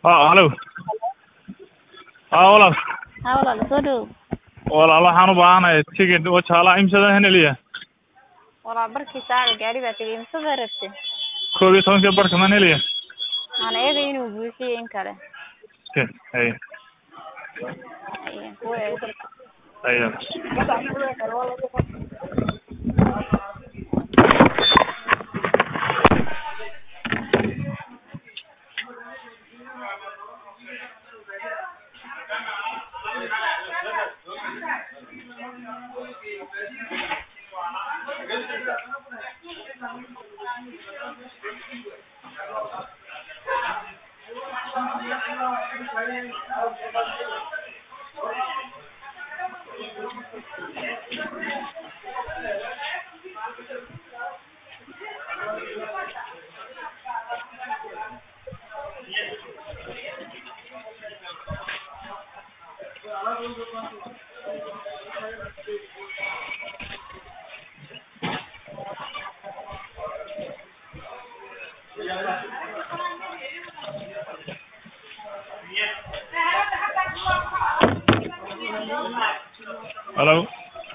haa halo haa walaal haa walaal soo dhow walaal waxaan u baahanahay tigidh wajaala imsada heneliya walaal barkii saaca gaari baa tegey misada rabte koob iyo tobankii barka man heliya aan eegay inuu buuxiyo in kale Okay, haye Haye, kuwa eeg. haye halo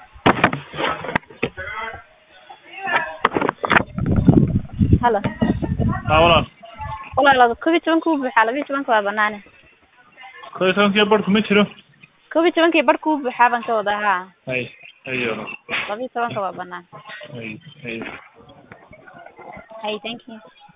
halo haa walaal walaal koob iyo tobanka wuu buuxaa laba iyo tobanka waa banaane koob iyo tobankii barku ma jiro koob iyo tobankii barka wuu buuxaa baan ka wadaa haa haye haye walaal laba iyo tobanka waa banaan haye haye hay thank you